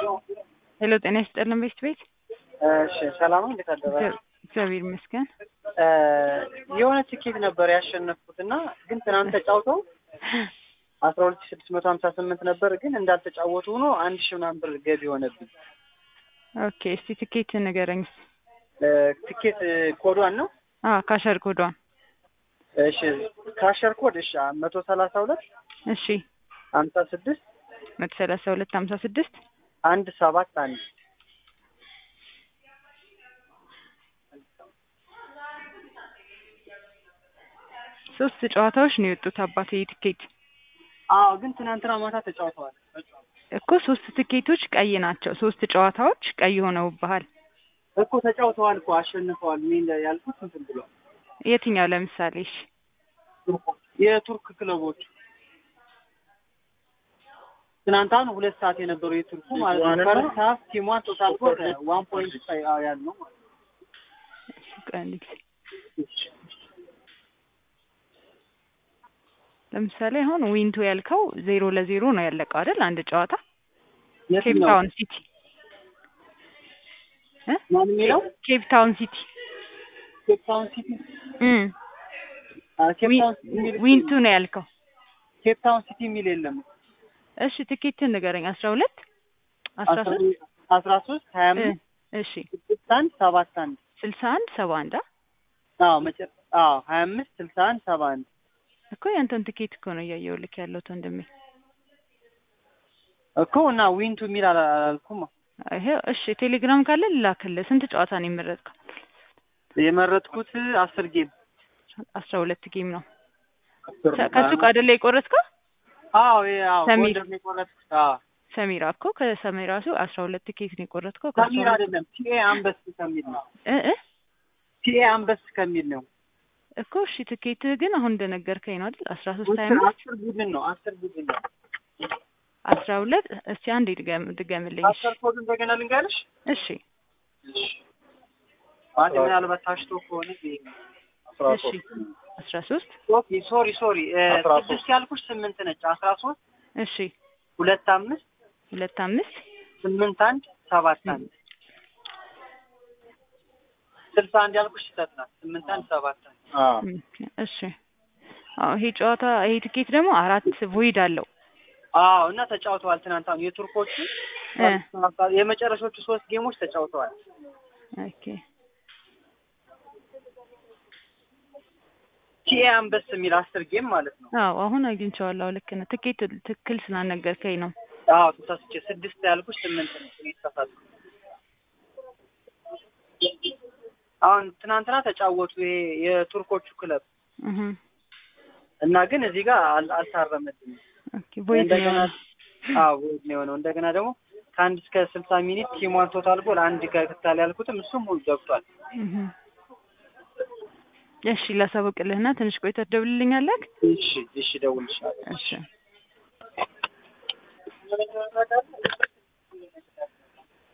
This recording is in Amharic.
ሄሎ ጤና ይስጥልን ቤት ቤት እሺ ሰላም ነው። እንዴት አደራችሁ? እግዚአብሔር ይመስገን። የሆነ ትኬት ነበር ያሸነፍኩት እና ግን ትናንት ተጫውተው አስራ ሁለት ሺህ ስድስት መቶ ሀምሳ ስምንት ነበር ግን እንዳልተጫወቱ ሆኖ አንድ ሺህ ምናምን ብር ገቢ ሆነብኝ። ኦኬ እስቲ ትኬት ንገረኝ። ትኬት ኮዷን ነው? አዎ ካሸር ኮዷን። እሺ ካሸር ኮድ እሺ መቶ ሰላሳ ሁለት እሺ ሀምሳ ስድስት መቶ ሰላሳ ሁለት ሀምሳ ስድስት አንድ ሰባት አንድ ሶስት ጨዋታዎች ነው የወጡት አባቴ ትኬት አዎ ግን ትናንትና ማታ ተጫውተዋል እኮ ሶስት ትኬቶች ቀይ ናቸው። ሶስት ጨዋታዎች ቀይ ሆነውብሃል እኮ ተጫውተዋል እኮ አሸንፈዋል። ምን ያልኩት እንትን ብሏል። የትኛው ለምሳሌ? እሺ የቱርክ ክለቦች ትናንት አሁን ሁለት ሰዓት የነበሩ የቱርኩ ማለት ነው። ፈርስት ሀፍ ቲሟን ቶታል ጎል ዋን ፖይንት ያለው ማለት ቆይ አንድ ጊዜ ለምሳሌ አሁን ዊንቱ ያልከው ዜሮ ለዜሮ ነው ያለቀው አይደል? አንድ ጨዋታ ኬፕ ታውን ሲቲ እ ማን የሚለው ኬፕ ታውን ሲቲ ኬፕ ታውን ሲቲ እም ኬፕ ታውን ሲቲ የሚል ዊንቱ ነው ያልከው። ኬፕ ታውን ሲቲ የሚል የለም። እሺ ትኬትን ንገረኝ። አስራ ሁለት አስራ ሶስት አስራ ሶስት ሀያ አምስት እሺ ስልሳ አንድ ሰባት አንድ ስልሳ አንድ ሰባ አንድ አዎ መጨ አዎ ሀያ አምስት ስልሳ አንድ ሰባ አንድ እኮ ያንተን ትኬት እኮ ነው እያየሁ ልክ ያለሁት ወንድሜ። እኮ እና ዊንቱ የሚል አላ- አላልኩም። ይሄ እሺ ቴሌግራም ካለ ልላክልህ። ስንት ጨዋታ ነው የመረጥከው? የመረጥኩት አስር ጌም አስራ ሁለት ጌም ነው። ከሱቅ አይደለ የቆረጥከው? አዎ ይሄ አዎ ሰሚር። ጎንደር ነው የቆረጥኩት። አዎ ሰሚራ እኮ ከሰሚራ ሱ አስራ ሁለት ቲኬት ነው የቆረጥከው። ሰሚር አይደለም ቲኤ አንበስ ከሚል ነው እ እ ቲኤ አንበስ ከሚል ነው። እኮ እሺ ትኬትህ ግን አሁን እንደነገርከኝ ነው አይደል? አስራ ሶስት ሀያ አምስት አስር ቡድን ነው አስር ቡድን ነው። አስራ ሁለት እስቲ አንዴ ድገም ድገምልኝ። እሺ አስር ኮድ እንደገና ልንገርሽ። እሺ አንድ ምናልባት ታሽቶ ከሆነ ይሄ ነው። እሺ አስራ ሶስት ኦኬ ሶሪ ሶሪ ስድስት ያልኩሽ ስምንት ነች። አስራ ሶስት እሺ ሁለት አምስት ሁለት አምስት ስምንት አንድ ሰባት አንድ ስልሳ አንድ ያልኩሽ ስህተት ናት። ስምንት አንድ ሰባት አንድ እሺ አዎ ይሄ ጨዋታ ይሄ ትኬት ደግሞ አራት ቮይድ አለው። አዎ እና ተጫውተዋል። ትናንት አሁን የቱርኮቹ እ የመጨረሾቹ ሶስት ጌሞች ተጫውተዋል። ኦኬ ቲኤ አንበስ የሚል አስር ጌም ማለት ነው። አዎ አሁን አግኝቼዋለሁ። ልክ ነህ። ትኬት ትክክል ስላልነገርከኝ ነው። አዎ ተሳስቼ ስድስት ያልኩሽ ስምንት ነው የተሳሳትኩት። አሁን ትናንትና ተጫወቱ ይሄ የቱርኮቹ ክለብ እህ እና ግን እዚህ ጋር አል- አልታረመልኝም። ኦኬ ቮይድ ነው እንደገና አዎ ቮይድ ነው የሆነው። እንደገና ደግሞ ከአንድ እስከ ስልሳ ሚኒት ቲሟን ቶታል ጎል አንድ ገብታል ያልኩትም እሱም ሁሉ ገብቷል። እህ እሺ ላሳውቅልህና ትንሽ ቆይተህ ትደውልልኛለህ? እሺ እሺ፣ ደውልልሻለሁ። እሺ